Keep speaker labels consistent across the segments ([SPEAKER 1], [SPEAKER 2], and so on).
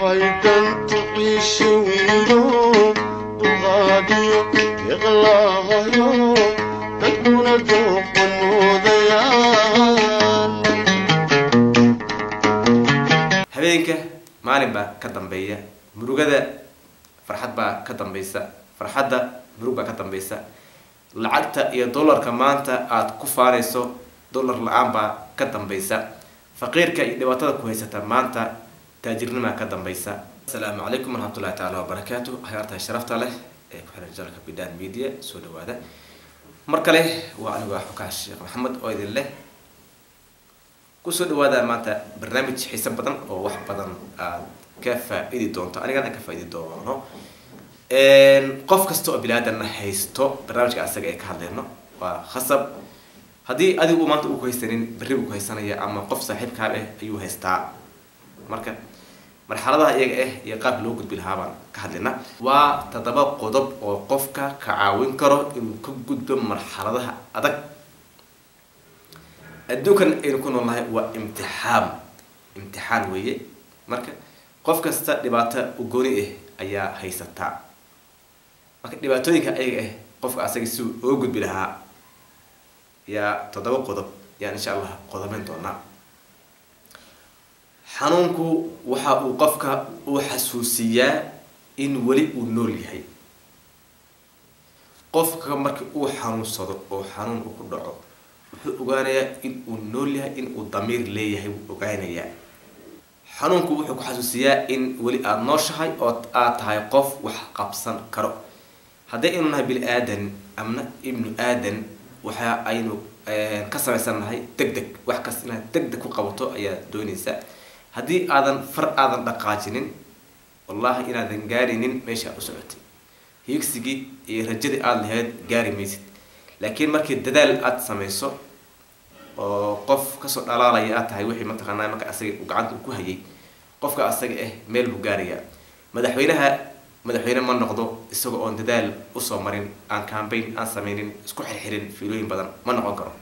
[SPEAKER 1] waxay dantu ciisha wiilo dulqaadiyo iqlaahayo dadkuna dooqa moodayaan
[SPEAKER 2] habeenka maalin baa ka dambeeya murugada farxad baa ka dambaysa farxadda murug baa ka dambaysa lacagta iyo dollarka maanta aada ku faanayso dollar la-aan baa ka dambaysa faqiirka iyo dhibaatada ku haysata maanta taajirnimaa ka dambaysa asalaamu calaykum waraxmatullahi taala wabarakaatu hayaartahay sharafta leh ee ku xiran jalka bidan media soo dhawaada mar kale waa anigu ah xukaas sheekh maxamed oo idin leh kusoo dhawaada maanta barnaamij xiise badan oo wax badan aad ka faa-idi doonto anigana ka faa-idi doono qof kasta oo bilaadanna haysto barnaamijka asaga ee ka hadleyno waa khasab haddii adigu maanta uu ku haysanin berri buu ku haysanaya ama qof saaxiibkaa ah ayuu haystaa marka marxaladaha iyaga ah iyo qaabka loo gudbi lahaa baan ka hadlayna waa toddoba qodob oo qofka ka caawin karo inuu ka gudbo marxaladaha adag adduunkan aynu ku noolnahay waa imtixaan imtixaan weeye marka qof kasta dhibaato ugooni ah ayaa haysataa marka dhibaatooyinka ayaga ah qofka asaga si uu oo gudbi lahaa yaa toddoba qodob yaan insha allah qodobeyn doonaa xanuunku waxa uu qofka uu xasuusiyaa in weli uu nool yahay qofka markii uu xanuunsado oo xanuun uu ku dhaco wuxuu ogaanayaa in uu nool yahay in uu damiir leeyahay wuu ogaanayaa xanuunku wuxuu ku xasuusiyaa in weli aada nooshahay oo aad tahay qof wax qabsan karo haddii aynu nahay bini aadan amna ibnu aadan waxa aynu ka samaysannahay deg deg wax kasta inaad deg deg ku qabato ayaa doonaysa haddii aadan far aadan dhaqaajinin wallahi inaadan gaarinin meesha aad u socotay hiigsigii iyo rajadii aada lahayd gaari maysid laakiin markii dadaal aada samayso oo qof kasoo dhalaalaya aad tahay wixii mataqaanaa marka asaga uu gacanta ku hayay qofka asaga ah meel buu gaarayaa madaxweynaha madaxweyne ma noqdo isaga oon dadaal usoo marin aan cambaign aan sameynin isku xirxirin fiilooyin badan ma noqon karo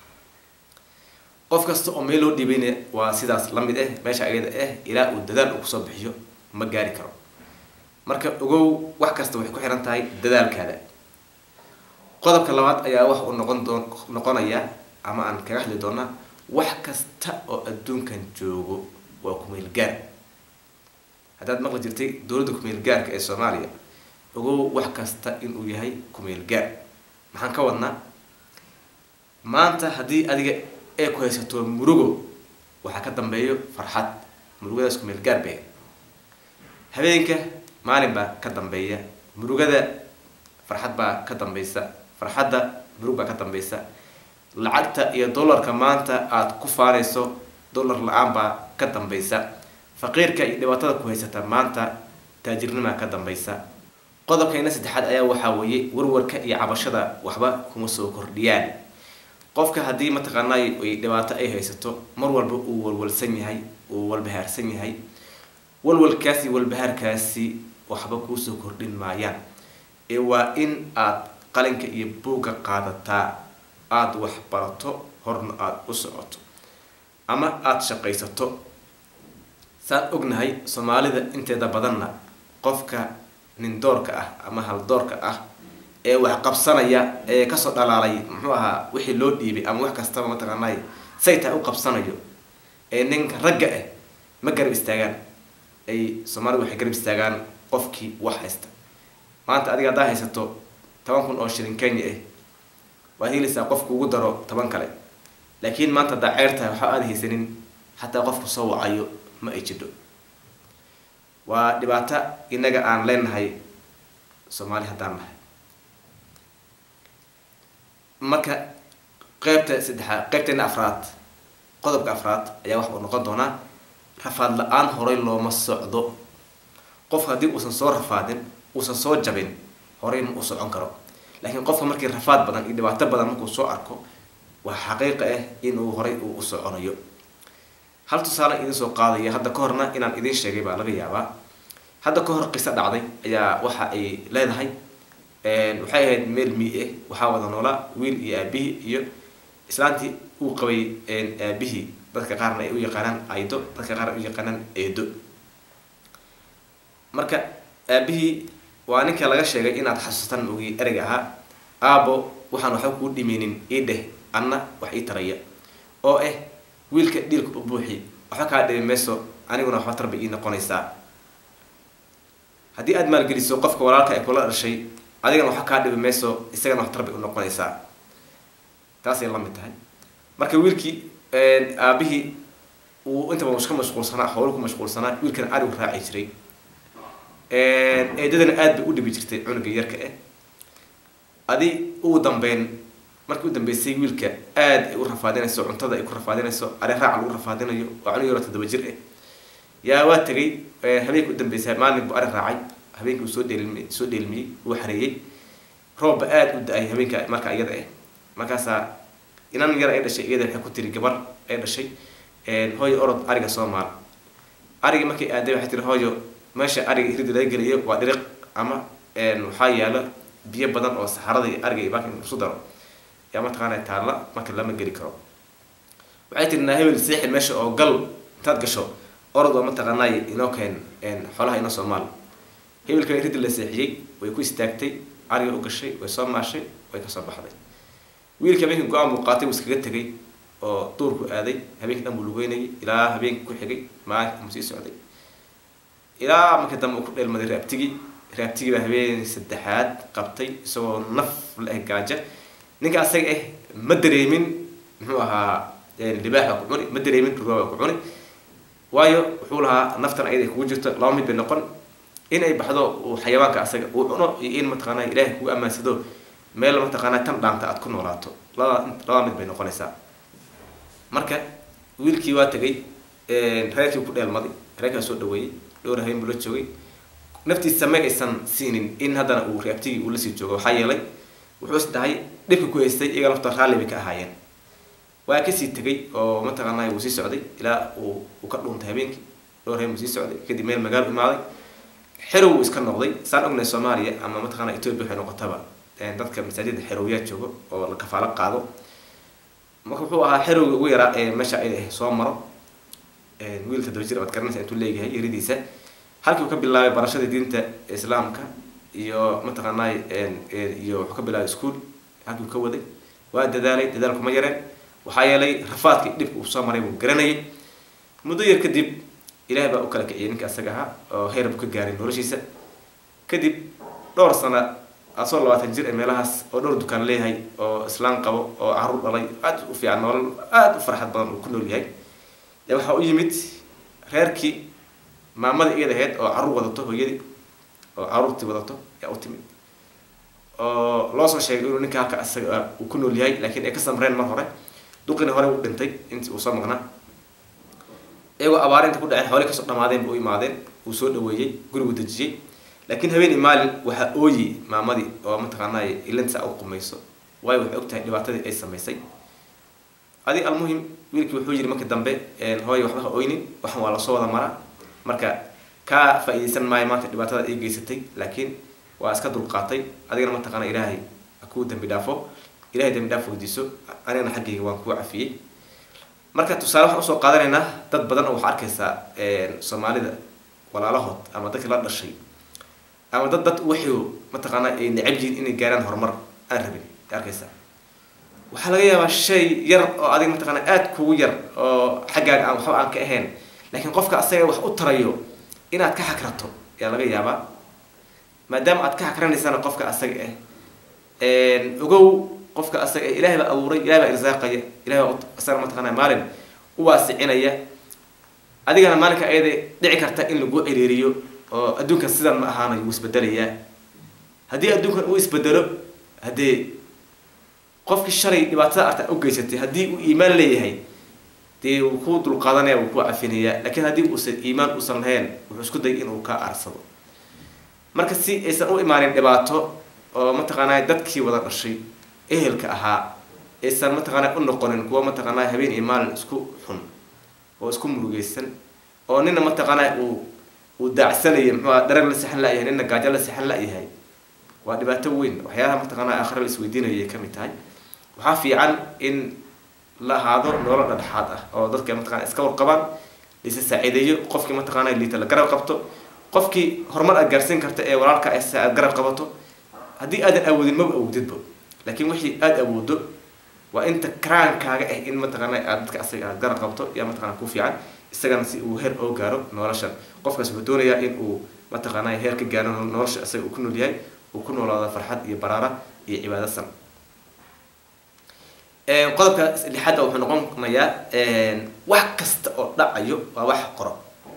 [SPEAKER 2] qof kasta oo meel loo dhiibayna waa sidaas la mid ah meesha ayada ah ilaa uu dadaal uu kusoo bixiyo ma gaari karo marka ogow wax kasta waxay ku xiran tahay dadaalkaada qodobka labaad ayaa wax uu noqon doon noqonaya ama aan kaga hadli doonaa wax kasta oo adduunkan joogo waa kumeel gaar haddaad maqli jirtay dowladda kumeel gaarka ee soomaaliya ogow wax kasta inuu yahay kumeel gaar maxaan ka wadnaa maanta haddii adiga ee ku haysato murugo waxaa ka dambeeyo farxad murugadaas kumeel gaar bay habeenka maalin baa ka dambeeya murugada farxad baa ka dambaysa farxadda murug baa ka dambaysa lacagta iyo dollarka maanta aada ku faanayso dollar la-aan baa ka dambaysa faqiirka iyo dhibaatada ku haysata maanta taajirnimaa ka dambaysa qodobkayna saddexaad ayaa waxaa weeye warwarka iyo cabashada waxba kuma soo kordhiyaan qofka haddii mataqaanaa ay dhibaato ay haysato mar walba uu walwalsan yahay uu walbahaarsan yahay walwalkaasi walbahaarkaasi waxba kuusoo kordhin maayaan ee waa in aada qalinka iyo buugga qaadataa aada wax barato horna aada u socoto ama aada shaqaysato saan ognahay soomaalida inteeda badanna qofka nindoorka ah ama haldoorka ah ee wax qabsanaya ee kasoo dhalaalay muxuu ahaa wixii loo dhiibay ama wax kastaba mataqaanay say tahay u qabsanayo ee ninka ragga ah ma garab istaagaan ay soomaalida waxay garab istaagaan qofkii wax haysta maanta adiga haddaa haysato toban kun oo shilin kenya ah waad helaysaa qofku ugu daro toban kale laakiin maanta haddaa ceer tahay waxba aada haysanin xataa qofku soo wacayo ma ay jidho waa dhibaato inaga aan leenahay soomaali haddaan nahay marka qeybta saddexaad qeybteena afraad qodobka afraad ayaa waxa uu noqon doonaa rafaad la-aan horay looma socdo qofka haddii uusan soo rafaadin uusan soo jabin horay ma uu socon karo laakiin qofka markii rafaad badan iyo dhibaato badan markuu soo arko waa xaqiiqa ah inuu horay uu u soconayo hal tusaale idiin soo qaadaya hadda ka horna inaan idiin sheegay baa laga yaabaa hadda ka hor qiso dhacday ayaa waxa ay leedahay waxay ahayd meel mii ah waxaa wada noolaa wiil iyo aabihii iyo islaantii uu qabay aabihii dadka qaarna ay u yaqaanaan aydo dadka qaar ay u yaqaanaan eedo marka aabihii waa ninka laga sheegay inaad xasuustan ogi ereyga ahaa aabo waxaan waxba kuu dhimeynin ii dheh anna wax ii taraya oo ah wiilka dhiilka u buuxi waxba kaa dhimi mayso aniguna waxba tarba ii noqonaysaa haddii aada maalgeliso qofka walaalka ay kula dhashay adigana waxba kaa dhimi mayso isagana wax tarba u noqonaysaa taasay la mid tahay marka wiilkii aabihii uu inta badan iska mashquulsanaa howlo ku mashquulsanaa wiilkana arigu raaci jiray eedadana aada bay u dhibi jirtay cunuga yarka ah adi ugu dambeyn markii u dambeysay wiilka aada ay u rafaadinayso cuntada ay ku rafaadinayso ari raac lagu rafaadinayo waa cunug yaro toddoba jir ah yaa waa tegay habeenka u dambeysay maalin buu ari raacay habeenkii uu soo dheelmi soo dheelmiyey uu xareeyey roobba aada u da-ay habeenka marka iyada ah markaasaa inan yar ay dhashay iyada waxay ku tiri gabar ay dhashay hooyo orod ariga soo maal arigii markay aaday waxay tiri hooyo meesha ariga hirida laga geliyo waa dhiriq ama waxaa yaalo biyo badan oo saxarada iyo ariga iyo baaka in isu daro yaa mataqaana taalla marka lama geli karo waxay tiri naa hebel seexin meesha oo gal intaad gasho orod oo mataqaanaay inoo keen xoolaha inoo soo maal hebelkana hirida la seexiyey way ku istaagtay ariga u gashay way soo maashay way kasoo baxday wiilka habeenkii go-aan buu qaatay wuu iskaga tegay oo duurku aaday habeenkii dhan buu lugeynayay ilaa habeenkii ku xigay maalinka mu sii socday ilaa markii dambe uu ku dheelmaday raabtigii raabtigii baa habeen saddexaad qabtay isagoo naf la eg gaaja ninka asaga ah ma dareemin muxuu ahaa libaax baa ku cuni ma dareemin rugaa baa ku cuni waayo wuxuu lahaa naftan ayada ay kugu jirto laba mid bay noqon in ay baxdo uu xayawaanka asaga uu cuno iyo in mataqaanaa ilaahay kugu ammaansado meel mataqaanaa tan dhaanta aad ku noolaato labada labada mid bay noqonaysaa marka wiilkii waa tegay reerkii ku dheelmaday reerkaa soo dhaweeyey dhowr habeen buu la joogay naftiisa ma aysan siinin in haddana uu reabtigii uu lasii joogo waxaa yeelay wuxuu is dhahay dhibka ku haystay iyaga lafta raalli bay ka ahaayeen waa kasii tegay oo mataqaanaa wuu sii socday ilaa uu uu ka dhuuntay habeenkii dhowr habeen buu sii socday kadib meel magaalo imaaday xerow uu iska noqday saan ognahay soomaaliya ama mataqaanaa ethiopia waxay noqotaba dadka masaajida xerowyaa joogo oo la kafaalo qaado marka wuxuu ahaa xerowga ugu yaraa ee meesha ay soo maro wiilka daba jir aad garanaysa intuu leeyahay yaridiisa halkii uu ka bilaabay barashada diinta islaamka iyo mataqaanaa iyo wuxuu ka bilaabay ischool halkii uu ka waday waa dadaalay dadaalkuma yareen waxaa yeelay rafaadkii dhibka uu soo maray buu garanayay muddo yar kadib ilaah baa u kala kiciyay ninka asaga ahaa oo heer buu ka gaaray noloshiisa kadib dhowr sana asoo labaatan jir ee meelahaas oo dhowr dukaan leeyahay oo islaan qabo oo caruur dhalay aada u fiican nolol aada u farxad badan uu ku nool yahay yaa waxaa u yimid reerkii maamadii iyada ahayd oo carruur wadato hooyadii oo carruurtii wadato yaa u timid oo loo soo sheegay inuu ninka halka isaga uu ku nool yahay laakiin ay ka samreen mar hore duqina hore uu dhintay intii uu soo maqnaa iyagoo abaar inta ku dhaceen xoolii kasoo dhamaadeen u imaadeen uu soo dhaweeyey gurigu dejiyey laakiin habeenii maalin waxaa ooyi maamadii oo mataqaanaa ilinta u qumayso waayo waxay og tahay dhibaatadii ay samaysay adi almuhim wiilkii wuxuu yiri markii dambe hooya waxba ha oynin waxan waa lasoo wada maraa marka kaa faa-iideysan maayo maanta dhibaatada ay geysatay laakiin waa iska dulqaatay adigana mataqaana ilaahay kuu dambi dhaafo ilahay dambi dhaaf weydiiso anigana xaggayga waan kuu cafiyey marka tusaale waxaan usoo qaadanaynaa dad badan oo waxaa arkaysaa soomaalida walaalahood ama dadkii la dhashay ama dad dad waxay mataqaanaa ay necab yihiin inay gaaraan horumar aan rabin arkaysaa waxaa laga yaabaa shay yar oo adiga mataqaana aada kugu yar oo xaggaaga aan waxba aan ka ahayn laakiin qofka asaga wax u tarayo inaad ka xakrato ayaa laga yaabaa maadaama aad ka xakranaysana qofka asaga ah ogow qofka asaga ah ilahay baa abuuray ilahay baa irsaaqaya ilahay baa asaga mataqaana maalin u waasicinaya adigana maalinka ayada dhici karta in lagu ciriiriyo oo adduunkan sidan ma ahaanayo wuu isbedelayaa haddii adduunkan uu isbedelo haddee qofkii shalay dhibaatada arta u geysatay haddii uu iimaan leeyahay dee wuu ku dulqaadanaya wuu ku cafinayaa laakiin haddii uusan iimaan uusan lahayn wuxuu isku dayay inuu ka aarsado marka si aysan u imaanin dhibaato oo mataqaanaa dadkii wada dhashay ehelka ahaa aysan mataqaanaa u noqonin kuwa mataqaanaa habeen iyo maalin isku xun oo isku murugeysan oo nina mataqaanaa uu uu daacsanayo muxuu dharag la sexan la-yahay nina gaajo la sexan la-yahay waa dhibaato weyn waxyaalaha mataqaanaa aakhira la isweydiinayo ay kamid tahay waxaa fiican in la ahaado nolol dhadhexaad ah oo dadka mataqana iska warqabaan lisa saaciideeyo qofkii mataqaana liita la garab qabto qofkii horumar aad gaarsiin karta ee walaalka se aad garab qabato haddii aadan awoodin maba awoodidba laakiin wixii aada awoodo waa inta karaankaaga ah in mataqaana aad dadka asaga aad garab qabto yaa mataqana ku fiican isagana si uu heer oo gaaro noloshan qofkaas wuxuu doonayaa in uu mataqaana heer ka gaaro nolosha isaga uu ku nool yahay uu ku noolaado farxad iyo baraara iyo cibaado san qodobka lixaadda wuxuu noqonayaa wax kasta oo dhacayo waa wax qoro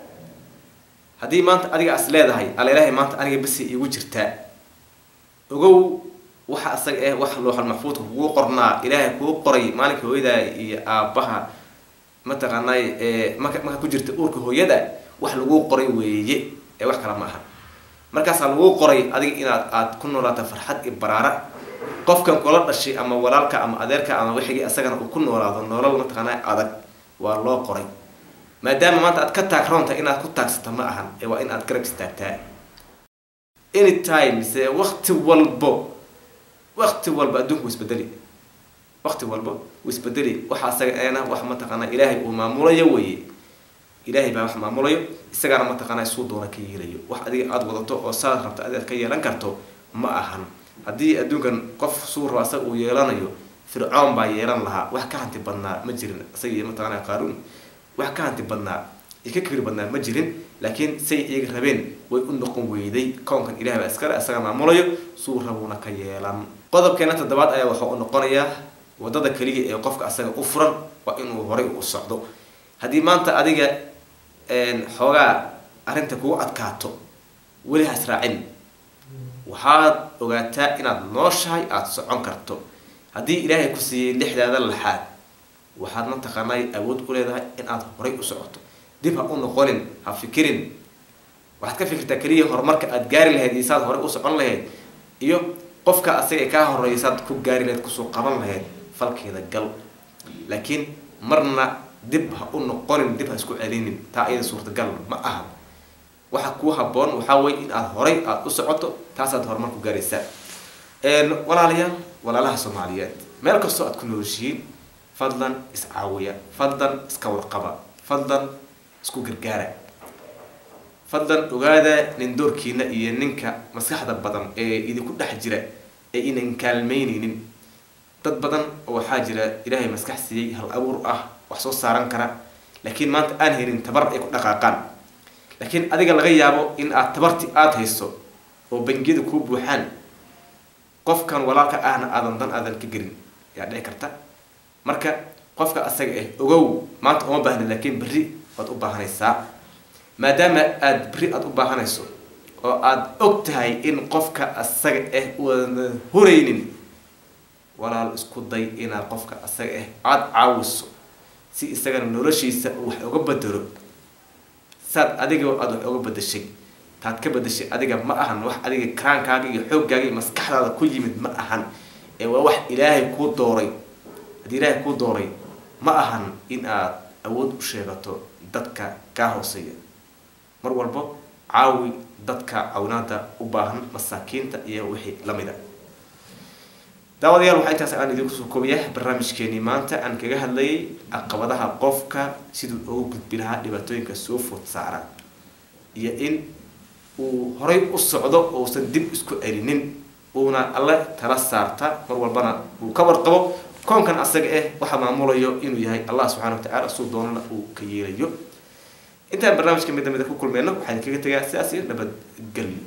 [SPEAKER 2] haddii maanta adiga as leedahay alelahay maanta aniga basi igu jirtaa ogow waxa asaga eh wax looxal maxfuudka kugu qornaa ilaahay kuu qoray maalinka hooyadaa iyo aabbaha mataqaanay marka marka ku jirta uurka hooyada wax laguu qoray weeye ee wax kale ma aha markaasaa laguu qoray adiga inaad aad ku noolaato farxad iyo baraara qofkan kula dhashay ama walaalka ama adeerka ama wixigii asagana uu ku noolaado nolol mataqaanaa adag waa loo qoray maadaama maanta aad ka taagroonta inaad ku taagsato ma ahan ee waa in aad garab istaagtaa anytime se wakti walbo wakti walba adduunku wuu isbedeli wakti walba wuu isbedeli waxa asaga eena wax mataqaanaa ilaahay uu maamulayo weye ilaahay baa wax maamulayo isagaana mataqaanaa suu doona ka yeelayo wax adiga aada wadato oo saad rabta adead ka yeelan karto ma ahan haddii adduunkan qof suu rabo asaga uu yeelanayo fircoon baa yeelan lahaa wax ka hanti badnaa ma jirin isaga iyo mataqaanaa qaaruun wax ka hanti badnaa iyo ka kibir badnaa ma jirin laakiin say iyaga rabeen way u noqon weyday koonkan ilahay baa iskale isaga maamulayo suu rabuuna ka yeelan qodobkeena toddobaad ayaa waxaa u noqonayaa wadada keliya ee qofka asaga u furan waa inuu horay u socdo haddii maanta adiga xoogaa arrinta kugu adkaato weli has raacin waxaad ogaataa inaad nooshahay aada socon karto haddii ilaahay ku siiyey lixdaada laxaad waxaad mataqaanay awood u leedahay in aad horay u socoto dib ha u noqonin ha fikirin waxaad ka fikirtaa keliya horumarka aad gaari lahayd iyo saad horey u socon lahayd iyo qofka asaga kaa horeeya saad ku gaari lahayd kusoo qaban lahayd falkeeda gal laakiin marna dib ha u noqonin dib ha isku celinin taa iyada suurtagal ma aha waxa kuu haboon waxaa weye in aad horay aada u socoto taasaad horumar ku gaaraysaa walaalayaal walaalaha soomaaliyeed meel kastoo aad ku noolshihiin fadlan iscaawiya fadlan iska warqaba fadlan isku gargaara fadlan ogaada nin doorkiina iyo ninka maskaxda badan ee idinku dhex jira ee inan kaalmeyneynin dad badan oo waxaa jira ilaahay maskax siiyey hal abuur ah wax soo saaran kara laakiin maanta aan helin tabar ay ku dhaqaaqaan laakiin adiga laga yaabo in aad tabarti aada hayso oo bangiyada kuu buuxaan qofkan walaalka ahna aadan dan aadan ka gelin yaa dhici karta marka qofka asaga ah ogow maanta uma baahna laakiin berri waad u baahanaysaa maadaama aada berri aada u baahanayso oo aada og tahay in qofka asaga ah uana huraynin walaal isku day inaad qofka asaga ah aada caawiso si isagana noloshiisa uu wax uga bedelo saad adiga aada wax uga bedeshay taad ka bedeshay adiga ma ahan wax adiga karaankaaga iyo xooggaaga iyo maskaxdaada ku yimid ma ahan ee waa wax ilaahay kuu dooray haddii ilaahay kuu dooray ma ahan in aad awood u sheegato dadka kaa hooseeya mar walbo caawi dadka cawnaada u baahan masaakiinta iyo wixii lamid a daawadayaal waxaa intaas aan idinku soo koobiya barnaamijkeenii maanta aan kaga hadlayay caqabadaha qofka siduu ugu gudbi lahaa dhibaatooyinka soo food saara iyo in uu horay u socdo uusan dib isku celinin uuna alle tala saarta mar walbana uu ka warqabo koonkan asaga ah waxaa maamulayo inuu yahay allah subxana wa tacala suu doonana uu ka yeelayo intaan barnaamijka midda mida ku kulmeyno waxaan kaga tegaa sidaas iyo nabadgelyo